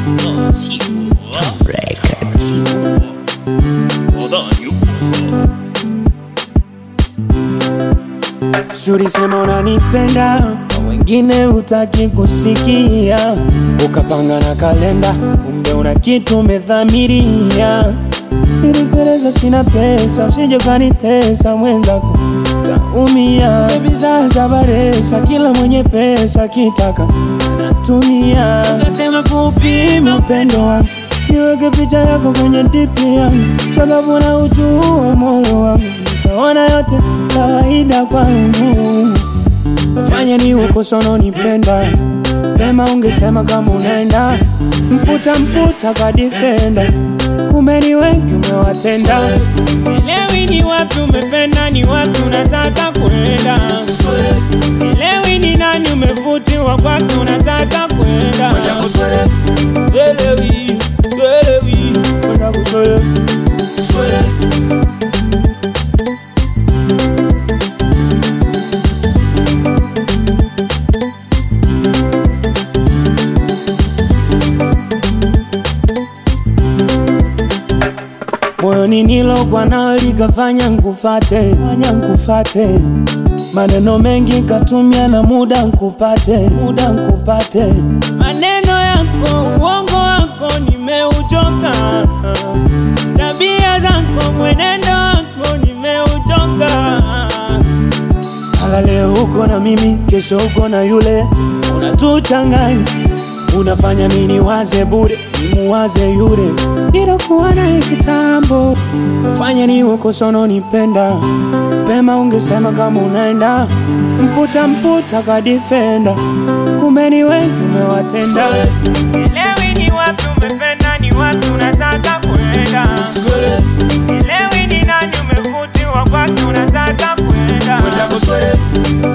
Shuri sema unanipenda, kwa wengine hutaki kusikia, ukapanga na kalenda, kumbe una kitu umedhamiria. Nilikueleza sina pesa, usije ukanitesa mwenzako, taumia. Baby sasa baresa, kila mwenye pesa kitaka natumia. Ukasema kuupima upendo wangu, niweke picha yako kwenye dipi yangu, sababu na ujua moyo wangu, nikaona yote kawaida kwangu. Fanya ni uko sono nipenda Pema ungesema kama unaenda Mputa mputa kwa defender Kumbe ni wengi umewatenda Sielewi ni wapi umependa ni wapi unataka kwenda Sielewi ni nani umevutiwa kwake unataka kwenda Sielewi, sielewi Kwenda kuswele moyoni nilokwa nao likafanya nkufate, fanya nkufate, maneno mengi katumia na muda nkupate, muda nkupate, maneno yako uongo wako nimeuchoka, tabia zako mwenendo wako nimeuchoka. Hala leo uko na mimi, kesho uko na yule, unatuchanganya unafanya mini waze bure, nimuwaze yule nilokuwa naye kitambo. Fanya ni uko sono nipenda pema, ungesema kama unaenda mputa mputa ka defender, kumbe ni wengi umewatenda. Elewi ni wapi umependa, ni wapi unataka kwenda. Elewi ni nani umevutiwa kwake, unataka kwenda.